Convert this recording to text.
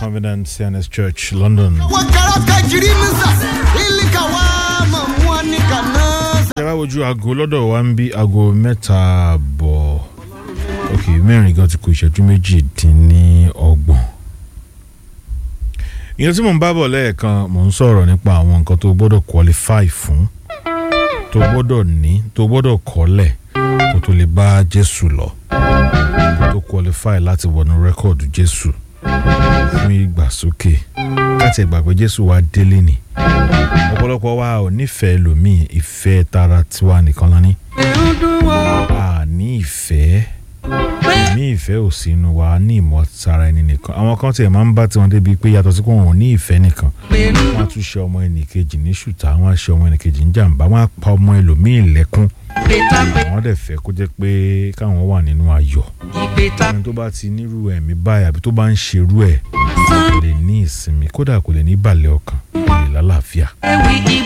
Covenant CNS Church, London. Ṣé wá wojú aago lọ́dọ̀ wa ń bí aago mẹ́ta bọ̀ ok mẹ́rin gan ti kù ìṣẹ́jú méjì dín ní ọgbọ̀n. ìyẹn tí mò ń bá bọ̀ lẹ́ẹ̀kan mò ń sọ̀rọ̀ nípa àwọn nǹkan tó gbọ́dọ̀ qualify fún tó gbọ́dọ̀ ní tó gbọ́dọ̀ kọ́lẹ̀ kó tó lè bá Jésù lọ kó tó qualify láti wọnú rẹ́kọ̀dù Jésù fún ìgbàsókè káti ẹ̀gbà pé Jésù wá délé ni ọ̀pọ̀lọpọ̀ wa ò nífẹ̀ẹ́ lòmíì ìfẹ́ tara tiwa nìkan lọ ní. a ní ìfẹ́ ní ìfẹ́ ò sí inú wa ní ìmọ̀ tara ẹni nìkan àwọn kan tiẹ̀ máa ń bá tiwọn débi pé yàtọ̀ sí pé wọn ò ní ìfẹ́ nìkan wọ́n á tún ṣe ọmọ ẹnìkejì ní ṣùtá wọ́n á ṣe ọmọ ẹnìkejì ní jàǹbá wọ́n á pa ọmọ ẹlòmíì lẹ́kún àwọn dẹ̀ fẹ́ kó jẹ́ pé káwọn wà nínú ayọ̀ ẹni tó bá ti nírú ẹ̀mí báyìí àbí tó bá ń ṣerú ẹ̀ kò lè ní ìsinmi kódà kò lè ní ìbàlẹ̀ ọkàn kò lè lálàáfíà.